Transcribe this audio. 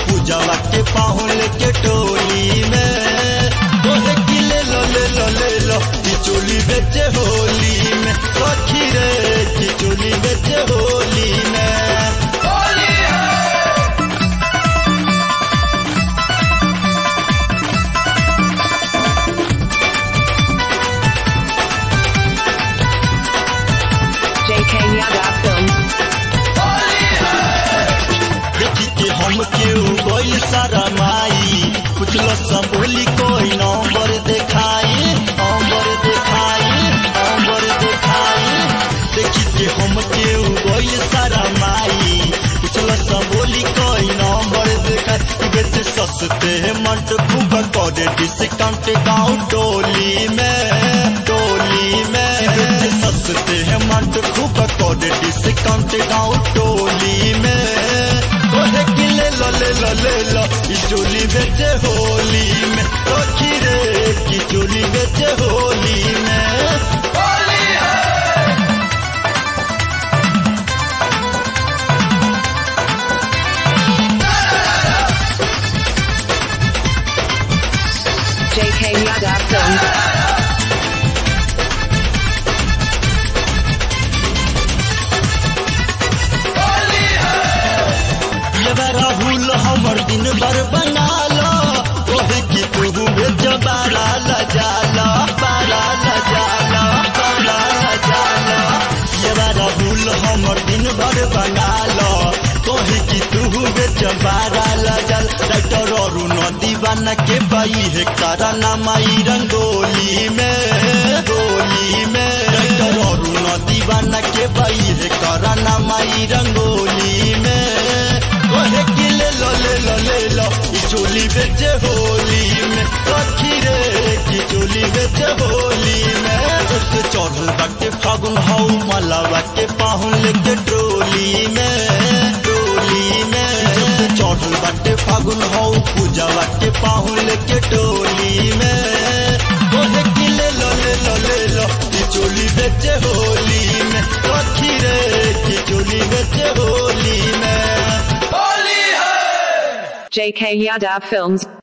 पूजावा के पाहुल के टोली में तोहे की ले लो ले लो ले लो की चोली बेचे होली में सखी रे की चोली बेचे होली में JK Yadav Films. देखी के हम केहू गइल सारा माई पुछलो सब बोली कोई नंबर देखाई नंबर देखाई नंबर देखाई देखी के हम केहू गइल सारा माई पुछलो सब बोली कोई नंबर देखाई बेच सस्ते मंट खूब करे डिस्काउंट गाँव टोली में टोली में बेच सस्ते मंट खूब करे डिस्काउंट गाँव टोली में तोहे की ले लो ले लो ले लो ई चोली बेचे होली में सखी रे की चोली बेचे होली में JK Yadav Films. ये राहुल हमर दिन भर बना लो तोहे की तू बेच बारा लजाला बारा लजाला बारा लजाला ये राहुल हमर दिन भर बना लो तोहे की तू बेच बारा लजाल डॉक्टर अरुण दीवाना के बाई है कराना माई रंगोली में गोली में डॉक्टर अरुण दीवाना के बाई है कराना माई रंगोली में तोहे की ले लो ले लो ले लो ई चोली बेचे होली में सखी रे की चोली बेचे होली में उससे चढ़ल बाटे फागुन हौ मलावा के पाहुन लेके ट्रोली में ट्रोली में उससे चढ़ल बाटे फागुन हौ पूजावा के पाहुन लेके टोली में तोहे की ले लो ले लो ले लो ई चोली बेचे होली में सखी रे की चोली बेचे होली में JK Yadav Films.